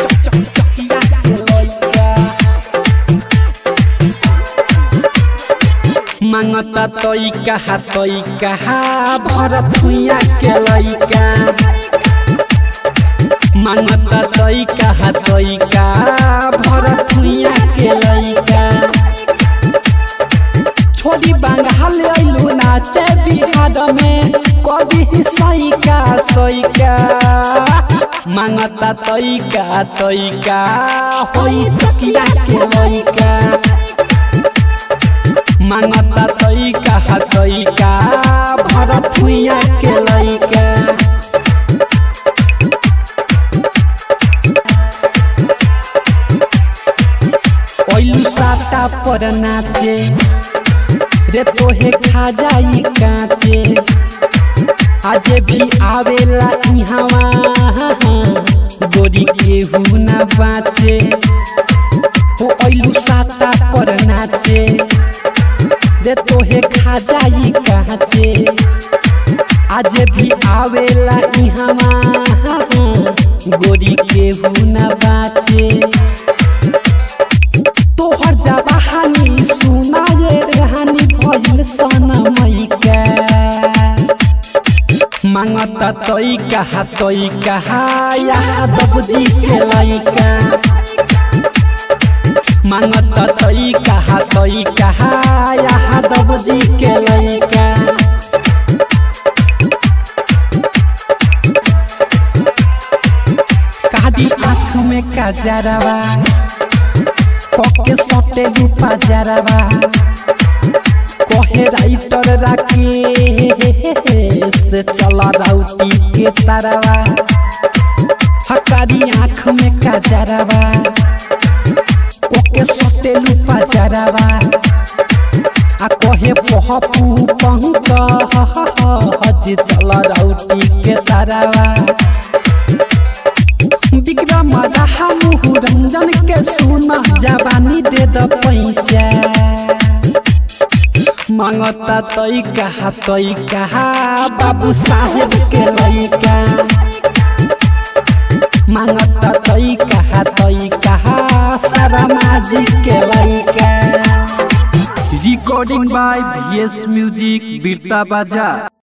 चकिया के लइका मांगता तई कहा तई कहा भरत भुइया के लइका मांगता तई कहा तई का भरत भुइया के लइका छोड़ी बंगाल अइलू नाचे बिहार में कभी सैका सैका मांगता तैका तैका होई चकिया के लइका मांगता तैका तैका भरत भुइया के लइका ओइलू साता पर नाचे रे तोहे खा जाई काचे आज भी आवेला इहावा गोरी केहू ना बाचे हो ओइलू साता पर नाचे रे तोहे खा जाई काचे आज भी आवेला इहावा गोरी केहू ना बाचे तोहर जवानी सुना ये रहनी भइल सनमई के मांगता तई कहा तई कहा यादव जी के लइका मांगता तई कहा तई कहा यादव जी के लइका कादी आँख में काजरवा कके सटे रूपा जरवा कहे राइटर राके से चला राउटी के तरवा हकारी आँख में काजरवा कके सटे रूपा जरवा आ कहे पहपू पंक हज चला राउटी के तरवा विक्रम रहा मुहु रंजन के सुना जवानी दे द पैचा मांगता तई कहा तई कहा बाबू साहेब के लइका मांगता तई कहा तई कहा सारा माजी के लइका रिकॉर्डिंग बाय वीएस म्यूजिक बीरता बाजा